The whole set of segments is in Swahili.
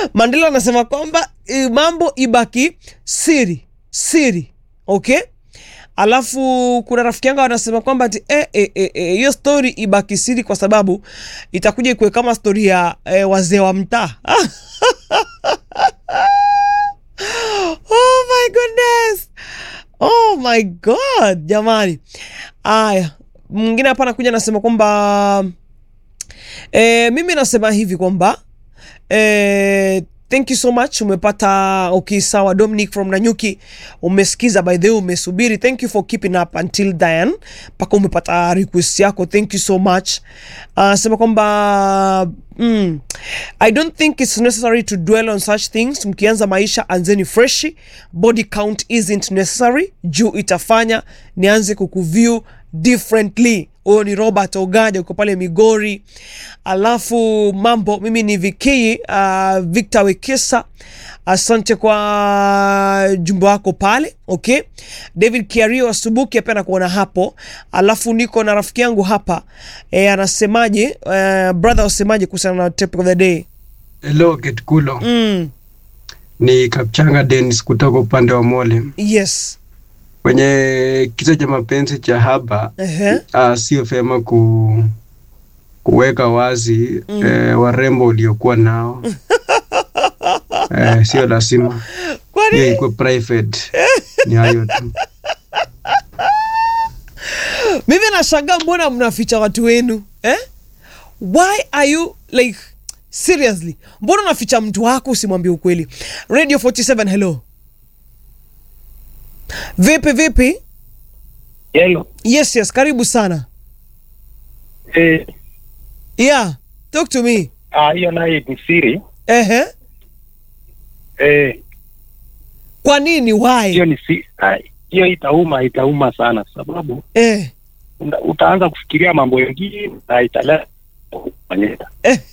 Mandela anasema kwamba e, mambo ibaki siri siri, okay. Alafu kuna rafiki yangu anasema kwamba ati hiyo eh, eh, eh, hiyo story ibaki siri kwa sababu itakuja ikuwe kama story ya eh, wazee wa mtaa. oh my goodness, oh my god, jamani. Aya, mwingine hapa anakuja anasema kwamba eh, mimi nasema hivi kwamba eh, thank you so much umepata okay sawa dominic from nanyuki umesikiza by the way umesubiri thank you for keeping up until then mpaka umepata request yako thank you so much uh, sema kwamba mm, i don't think it's necessary to dwell on such things mkianza maisha anzeni freshi body count isn't necessary juu itafanya nianze kukuview differently huyo ni robert ogaja uko pale migori alafu mambo mimi ni vikii uh, victor wekesa asante kwa jumbe wako pale okay david kiario asubuki pia nakuona hapo alafu niko na rafiki yangu hapa e, anasemaje uh, brother wasemaje kuhusiana na topic of the day Hello Getkulo. mm, Ni Kapchanga Dennis kutoka upande wa Mole. yes Kwenye kisa cha mapenzi cha haba Ehe. uh, sio vyema ku, kuweka wazi Mm. eh, warembo uliokuwa nao eh, sio lazima kwani hiyo ikuwe private. Ni hayo tu. mimi nashangaa mbona mnaficha watu wenu eh? why are you like seriously mbona unaficha mtu wako usimwambie ukweli radio 47 hello vipi vipi Hello. yes yes karibu sana Eh, yeah talk to me ah, hiyo naye ni siri. ehe Eh, kwa nini why hiyo ni si ah, hiyo itauma itauma sana sababu eh. una- utaanza kufikiria mambo mengine na italeta kufanyika.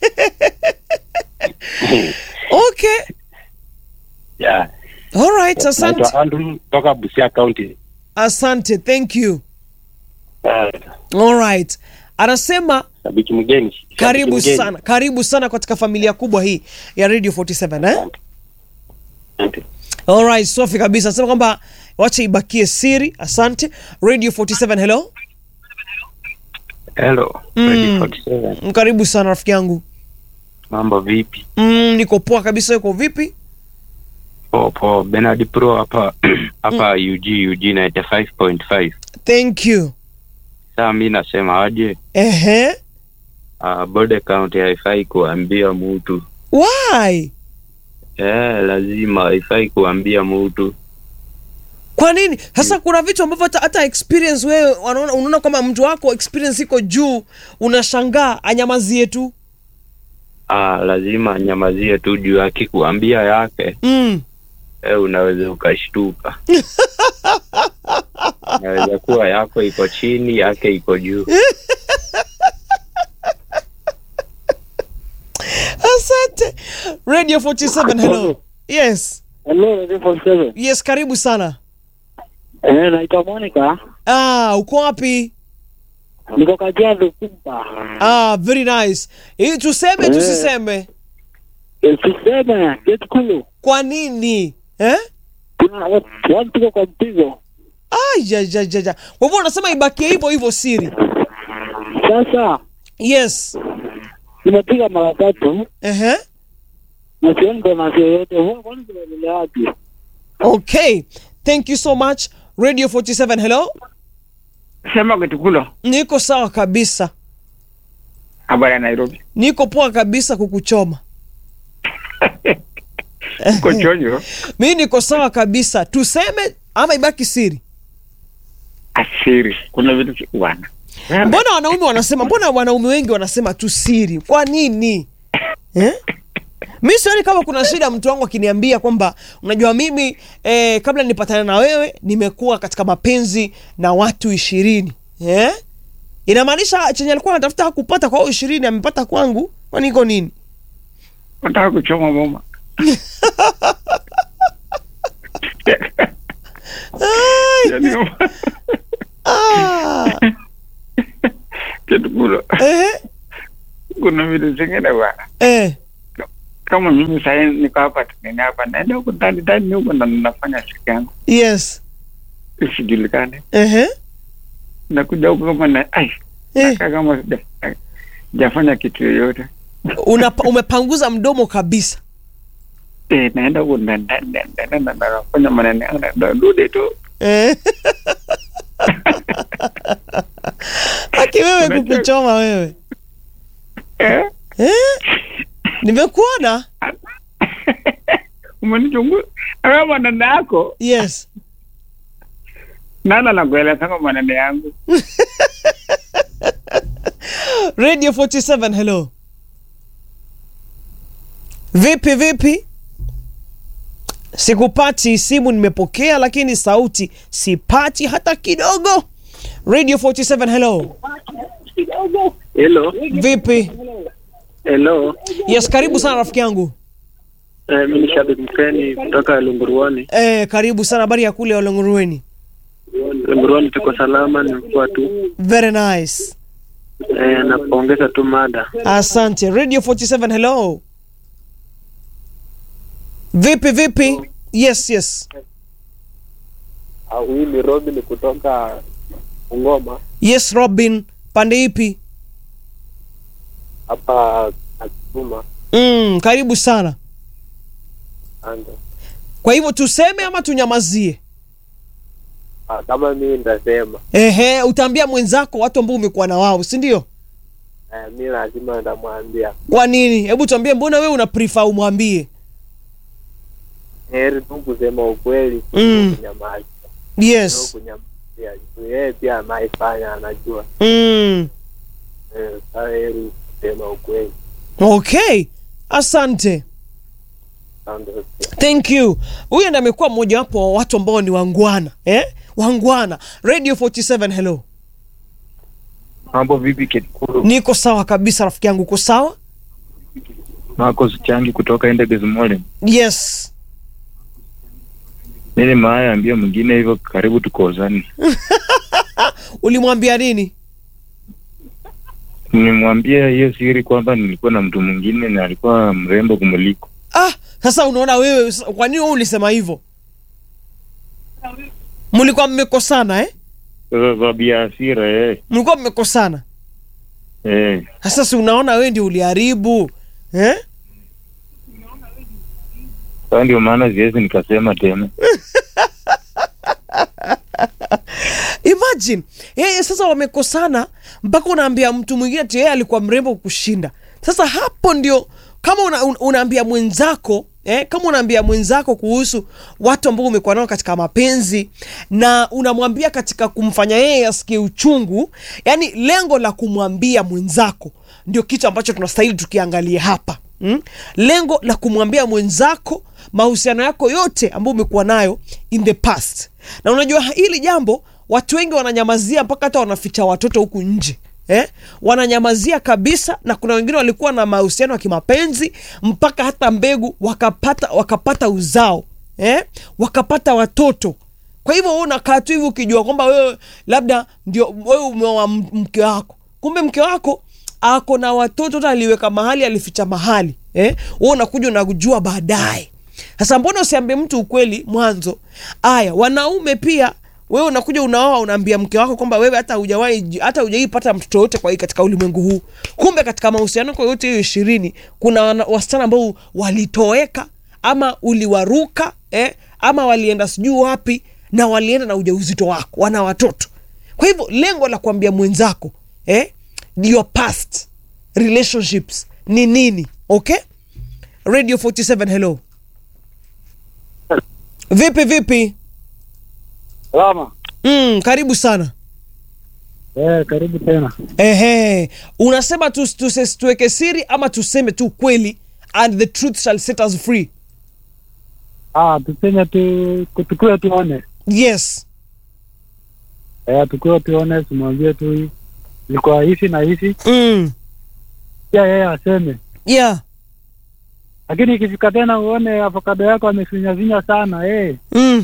okay Yeah. all right asante Naitwa Andrew toka Busia County. asante thank you Ah, all right anasema Shabiki mgeni. Shabiki karibu mgeni. sana karibu sana katika familia kubwa hii ya radio 47 eh? Asante. Alright, safi kabisa. Sema kwamba wacha ibakie siri. Asante. Radio 47 hello. Hello. Mm. Ready 47. Mm, Karibu sana rafiki yangu. Mambo vipi? Mm, niko poa kabisa. Uko vipi? Po po Bernard Pro hapa hapa UG UG 95.5. Thank you. Sasa mimi nasema aje? Ehe. Uh, body count haifai kuambia mtu. Why? Eh, lazima haifai kuambia mtu. Kwa nini? Sasa kuna vitu ambavyo hata, hata experience wewe wanaona unaona kama mtu wako experience iko juu, unashangaa anyamazie tu. Ah, lazima anyamazie tu juu akikuambia yake Mm. eh, unaweza ukashtuka. Inaweza kuwa yako iko chini, yake iko juu. Asante. Radio 47 hello. Yes. Hello, Radio 47. Yes, karibu sana. Eh, naitwa Monica. Ah, uko wapi? Niko Kajiado Kumba. Ah, very nice. Hii tuseme Eh. tusiseme? Eh, Tuseme, get kulu. Kwa nini? Eh? Kuna watu watu tuko kwa mpigo. Ah, ja, ja, ja, ja. Kwa hivyo unasema ibakie hivyo hivyo siri. Sasa, Yes. nimepiga mara tatu Ehe. na sioni kona yoyote. Huwa kwani tunaendelea wapi? Okay. Thank you so much. Radio 47 hello. Sema Getukulo, Niko sawa kabisa. habari ya Nairobi. Niko poa kabisa kukuchoma. Uko chonjo? Mimi niko sawa kabisa. Tuseme ama ibaki siri. Asiri, kuna vitu si- bwana. Mbona wanaume wanasema, mbona wanaume wengi wanasema tu siri? Kwa nini? Eh? Mi sioni kama kuna shida mtu wangu akiniambia kwamba unajua mimi eh, kabla nipatane na wewe nimekuwa katika mapenzi na watu ishirini eh? Inamaanisha chenye alikuwa anatafuta hakupata kwa hao ishirini amepata kwangu, kwani iko nini? Nataka kuchoma mama. Ai, Yaani, ah, Getukulo, eh, kuna vitu zingine bwana. eh, Kama kama mimi sahii niko hapa tunini hapa naenda huko ndani ndani huko na nafanya siku yangu yes isijulikane Ehe. nakuja huko kama na ai Eh. nakaa kama sija- sijafanya kitu yoyote Una, umepanguza mdomo kabisa eh, naenda huko ndani ndani ndani ndani na nafanya maneno yangu na narudi tu Eh. Aki wewe kukuchoma wewe eh? eh? Nimekuona umenichunguza awe maneno yako yes nana nakuelezanga maneno yangu Radio 47 hello. Vipi vipi? Sikupati simu nimepokea lakini sauti sipati hata kidogo. Radio 47 hello. Hello. Vipi? Hello. Yes, karibu sana rafiki yangu. Eh, mimi ni shabiki mkeni kutoka Lunguruani. Eh, karibu sana habari ya kule Olongorueni. Lunguruani tuko salama, nimekuwa tu Very nice. eh, napongeza tu mada. Asante. Radio 47 hello. Vipi vipi? Yes, yes. Huyu ni Robin kutoka Ngoma Yes, Robin. Pande ipi? hapa Akuma Mm, karibu sana. anda. Kwa hivyo tuseme ama tunyamazie? Ah, Kama mimi nitasema Ehe, utaambia mwenzako watu ambao umekuwa na wao, si ndio? eh, mi lazima nitamwambia Kwa nini? Hebu tuambie, mbona wewe una prefer umwambie? heri tu kusema ukweli Mm. kunyamaza Yes. kunyamazia juu yeye pia anaifanya anajua Mm. eh, sa heri kusema ukweli Okay. Asante. Asante pia. Thank you. Huyu ndiye amekuwa mmoja wapo wa watu ambao ni wangwana, eh? Wangwana. Radio 47 hello. Mambo vipi Ketkuru? Niko sawa kabisa rafiki yangu, uko sawa? Marcos Changi kutoka Endebess Mole. Yes. Mimi maaya ambia mwingine hivyo karibu tukozani. Ulimwambia nini? Nimwambia hiyo siri kwamba nilikuwa na mtu mwingine na alikuwa mrembo kumuliko. Ah, sasa unaona wewe, s- kwa nini wewe ulisema hivyo? Mlikuwa mmekosana eh? Sasa sababu ya hasira eh. Mlikuwa mmekosana. Eh. Sasa si unaona wewe ndio uliharibu eh? Sasa ndio maana siwezi nikasema tena. Imagine yeye sasa wamekosana mpaka unaambia mtu mwingine ati yeye alikuwa mrembo kushinda. Sasa hapo ndio kama una, un, unaambia mwenzako eh, kama unaambia mwenzako kuhusu watu ambao umekuwa nao katika mapenzi na unamwambia katika kumfanya yeye asikie uchungu, yani lengo la kumwambia mwenzako ndio kitu ambacho tunastahili tukiangalia hapa mm? Lengo la kumwambia mwenzako mahusiano yako yote ambayo umekuwa nayo in the past, na unajua hili jambo watu wengi wananyamazia mpaka hata wanaficha watoto huku nje eh? wananyamazia kabisa na kuna wengine walikuwa na mahusiano ya kimapenzi mpaka hata mbegu wakapata wakapata uzao eh? wakapata watoto kwa hivyo wewe unakaa tu hivi ukijua kwamba wewe labda ndio wewe umeoa m- mke wako kumbe mke wako ako na watoto hata aliweka mahali alificha mahali eh? wewe unakuja unajua baadaye sasa mbona usiambie mtu ukweli mwanzo aya wanaume pia wewe unakuja unaoa unaambia mke wako kwamba wewe hata hujawahi hata hujawahi pata mtoto yote kwa hii katika ulimwengu huu kumbe katika mahusiano yako yote hiyo ishirini kuna wana- wasichana ambao walitoweka ama uliwaruka eh? ama walienda sijui wapi na walienda na ujauzito wako wana watoto kwa hivyo lengo la kuambia mwenzako eh? your past relationships ni nini okay radio 47 hello vipi vipi Salama. mm, karibu sana Eh, karibu tena. Ehe, unasema tu, tu, tuweke siri ama tuseme tu kweli and the truth shall set us free Ah, tuseme tu tukue tuone. yes Eh, tukue tuone, tumwambie tu ilikuwa hivi na hivi. mm. Pia yeye aseme. yeah Lakini ikifika tena uone avocado yako amefinyafinya sana, eh. mm.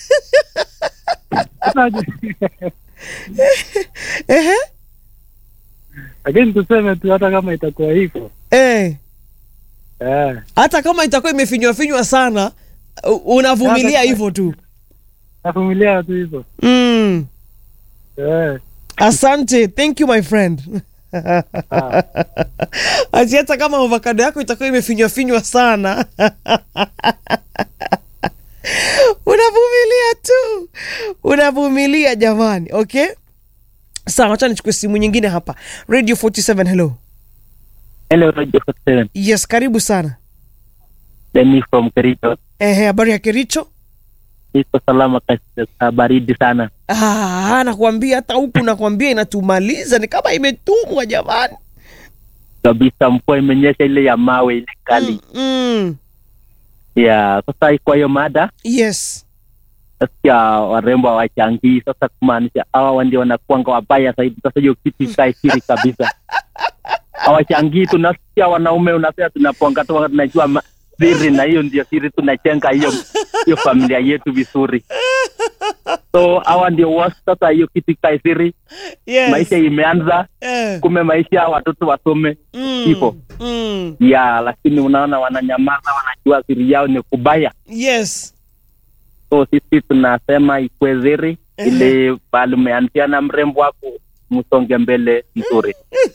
Ehe. Lakini tuseme tu hata kama itakuwa hivyo. Eh. Eh, hata kama itakuwa imefinywa finywa sana u- unavumilia Hata- hivyo tu navumilia tu hivyo. mm. Eh, asante thank you my friend ah, ati hata kama avocado yako itakuwa imefinywa finywa sana unavumilia tu unavumilia jamani okay sawa wacha nichukue simu nyingine hapa radio 47 hello Hello, Radio Hotel. yes karibu sana Demi from Kericho. ehe habari ya kericho Niko salama katika baridi sana. ah, nakwambia hata huku nakwambia inatumaliza ni kama imetumwa jamani Kabisa mvua imenyesha ile ya mawe ile kali. mm, mm. Ya, sasa kwa hiyo mada yes nasikia warembo hawachangii. Sasa kumaanisha hawa ndio wanakuanga wabaya zaidi. Sasa hiyo kitu ikae siri kabisa. Hawachangii, tunasikia wanaume unasema tunaponga tu, tunajua ma- siri, na hiyo ndio siri, tunajenga hiyo hiyo familia yetu vizuri. So hawa ndio worst. Sasa hiyo kitu ikae siri, yes maisha imeanza, eh. kume maisha watoto wasome mm. hivyo. mm. ya lakini unaona wananyamaza, wanajua siri yao ni kubaya. yes So sisi tunasema ikwe siri, Ehe. ili bali umeanzia na mrembo wako msonge mbele mzuri.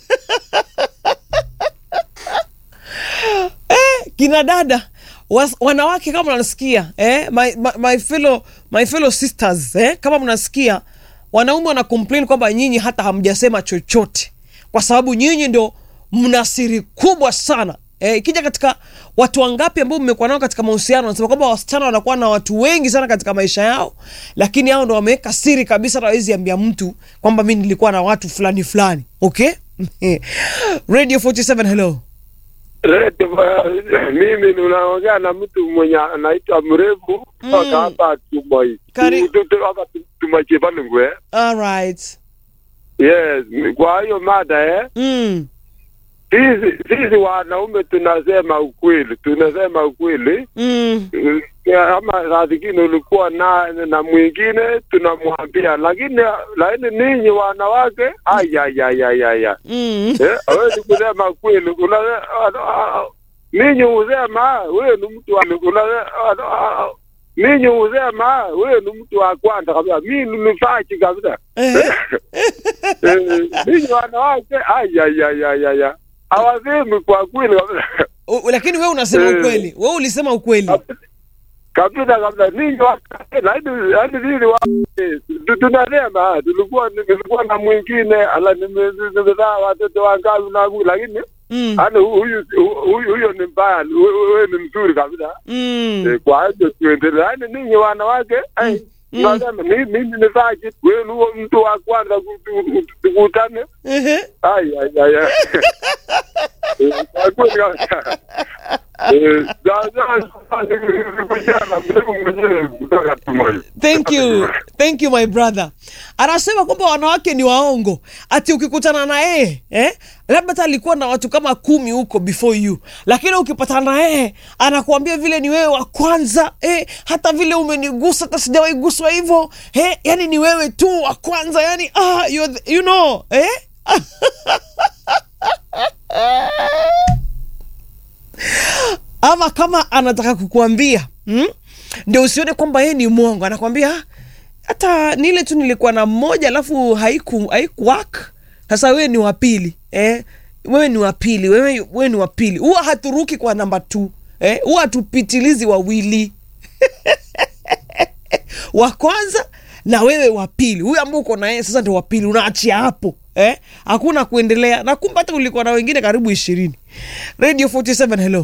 kina dada was, wanawake kama mnasikia eh? my, my, my, fellow, my fellow sisters eh? kama mnasikia wanaume wana complain kwamba nyinyi hata hamjasema chochote kwa sababu nyinyi ndio mna siri kubwa sana eh, ikija katika watu wangapi ambao mmekuwa nao katika mahusiano wanasema kwamba wasichana wanakuwa na watu wengi sana katika maisha yao lakini hao ndo wameweka siri kabisa hata hawezi ambia mtu kwamba mi nilikuwa na watu fulani fulani okay radio 47 hello Rete, ba- mimi ninaongea na mtu mwenye anaitwa mrefu kutoka Mm. hapa Tumoi. Kari- Tu- tu- hapa Tu- Tumachepalungwe. all right Yes, kwa hiyo mada eh, mm. sisi sisi wanaume tunasema ukweli, tunasema ukweli. Mm. Eh, Ama saa zingine ulikuwa na na mwingine tunamwambia, lakini lakini ninyi wanawake ayayayayaya Mm. Eh, hawezi kusema kweli. Una- ah, ah, Ninyi husema wewe ni mtu wa una- ah, ah, ninyi husema wewe ni mtu wa kwanza kabisa, mimi ni mfachi kabisa. Ehe. Eh, Ninyi wanawake ayayayayaya hawasemi kwa kweli kabisa U- lakini wewe unasema Eh. ukweli wewe ulisema ukweli kabisa kabisa. Ninyi wanawake, lakini yaani sisi wa eh, tu- tunasema tulikuwa nilikuwa na mwingine ala nime- nimezaa watoto wangapi na lakini mm. Yaani huyu huyu huyo ni mbaya, we- wewe ni mzuri kabisa. Mm. Eh, Kwa hiyo tuendelee. Yaani ninyi wanawake, ai, Mm. nasema mimi mimi ni saji, wewe ni huo mtu wa kwanza ku- ku- tukutane. Ehe. Ai ai ai. ai. Eh, Kwa kweli kabisa. Eh, sasa nikujana mimi mwenyewe kutoka Tumoi. thank you thank you my brother anasema kwamba wanawake ni waongo ati ukikutana na yeye eh? labda hata alikuwa na watu kama kumi huko before you lakini ukipatana na yeye anakuambia vile ni wewe wa kwanza eh? hata vile umenigusa hata sijawahi guswa hivyo eh? yani ni wewe tu wa kwanza yani ah, you're the, you know eh? ama kama anataka kukuambia mm? ndio usione kwamba yeye ni mwongo anakwambia "Ah, hata ni ile tu nilikuwa na mmoja alafu haiku haikuwak sasa wewe ni wa pili eh? wewe ni wa pili wewe, wewe ni wa pili huwa haturuki kwa namba t eh? huwa hatupitilizi wawili wa kwanza na wewe wa pili huyu ambao uko na yeye sasa ndio wa pili unaachia hapo eh? hakuna kuendelea na kumbe hata ulikuwa na wengine karibu ishirini radio 47 hello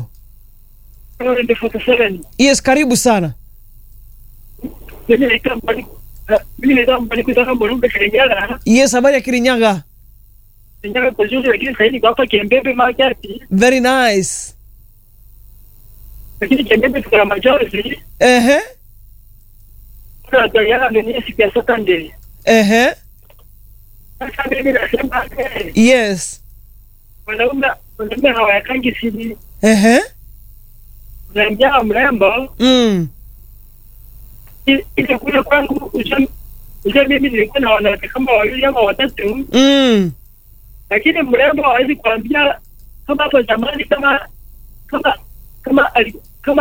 yes karibu sana yes habari ya kirinyaga lakini sahizi kwa hapa Kiembebe Makati, very nice lakini Kiembebe tuko na machozi ehe tunatoleana dunia siku ya Saturday. ehe Sasa mimi nasema eh, yes wanaume wanaume hawayakangi siri, ehe unamjaa mrembo mm. i- ile kule kwangu uja uja, mimi nilikuwa na wanawake kama wawili ama watatu, Mm. lakini mrembo hawezi kuambia kama hapo zamani, kama kama kama ali-